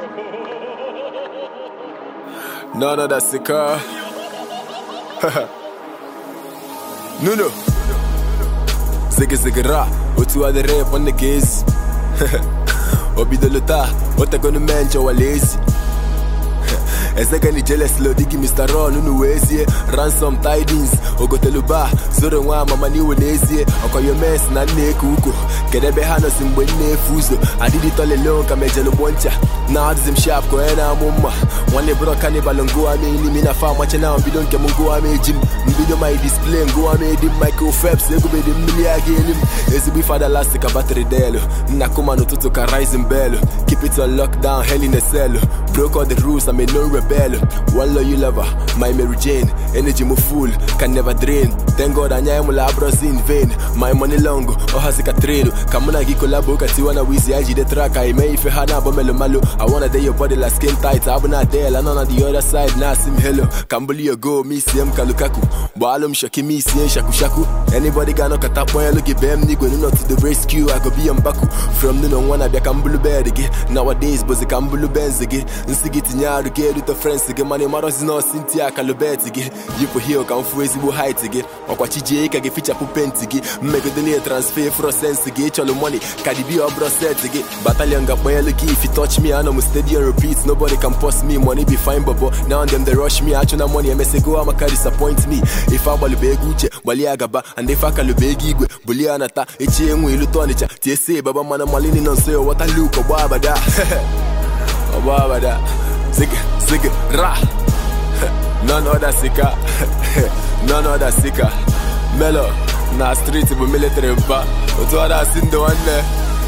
None of that sicker. Nuno. Ziggy ziggy ra. Otu adere on the gaze. Obidolo ta. Otagono menjo walezi. ezekeni jeles lodigi mr ron unu wee zie ransom tidings ogoteluba zoro nwa amama n'iwe n'ezie ọkọyo mes na nna eke uko kedu ebe ha nọsi mgbe m na-efu ụzọ adịdị tolelo ka mejelugbo ncha na adịzi m shap ka onye na-amụ mma nwanne bụrụ kanịbal ngụwa m elimi na fa amachi na mbido nke m ngụwa m eji m mbido my display ngụwa m edi m michael phelps egubedi mmiri a ga-eli m ezigbo ife adalasi ka batrị delu nna kuma n'ụtụtụ ka rising bell keep it on lockdown hell in a cell broke all the rules I'm a no rebel one loyal lover my Mary Jane energy mo full can never drain thank God anya emula abros in vain my money long ọhazi ka trenu ka mụ na gị kolabo ka tiwa na wizi anyị jide track anyị mee ife ha na-abọ melo malo I wanna dey your body like skin tight abụ na del anọ na the other side na asị m hello ka m buli go mi sie m ka Lukaku gbaalụ m shoki mi sie shaku shaku anybody ga-anọkọta kpọnyelụ gị bee m n'igwe nuno to the rescue I go be your mbaku from nuno nwa na-abịa ka m bulu bed gị nowadays bụzi ka m bulu benz gị nsị gị tinye arụ gị erute frens gị mana ịmarọzi nọọsị ntị akalubet gị yipụ hil ka m fụ ezigbo hait gị ọkwa chijie ka gị fichapụ penti gị mmegidele transfer frosens gị ịchọlụ moni ka dibi ọbụrụ set gị batalion ga-akpanyelu gị if you touch me anọ m stadium repeat nobody can pause me money be fine bobo now them they rush me achụ na money emesego amaka disappoint me ife agbalụba ego uche gbalie agaba and ife akalụba ego igwe bulie anata echi enwe ilu tọnịcha tiesie baba mana malini nọ nso ya wọta luk ọgba abada ọgba abada zig zig ra none other sika none other sika melo na street bụ military mpa otu ọ na-asị ndị nwanne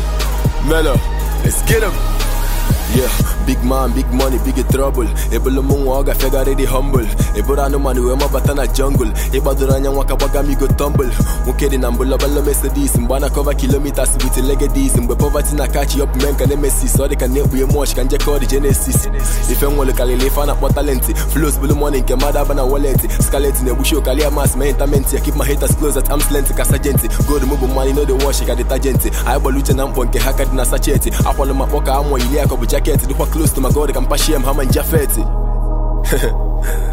melo let's get him Yeah, big man, big money, big trouble ebulu m nwa ọ gafegharị dị humble eburu anụmanụ wee mabata na jungle ịgbadoro anya nwa ka gbaga m igo tumble nwoke dị na mbụlọbalọ Mercedes mgbe a na-akọva kilometers with legedis mgbe poverty na catch up men ka nemesis ọ dị ka na-ekpughe moch ka njekọ dị genesis ife nwere karịrị ife a na-akpọ talenti flows bulu money nke mmadụ aba na wallet scarlet na-egbuchi okalia mas ma intamenti ya keep my haters close at arm's length ka sajenti gold mụ bụ mmanya no dey wash ka detergent anyị gbara uche na mkpọ nke ha ka dị na sacheti akwalụ ma kpọ ka amụ yiri akọ bụ jaket dịkwa close to my god ka mpashie m hama njafeti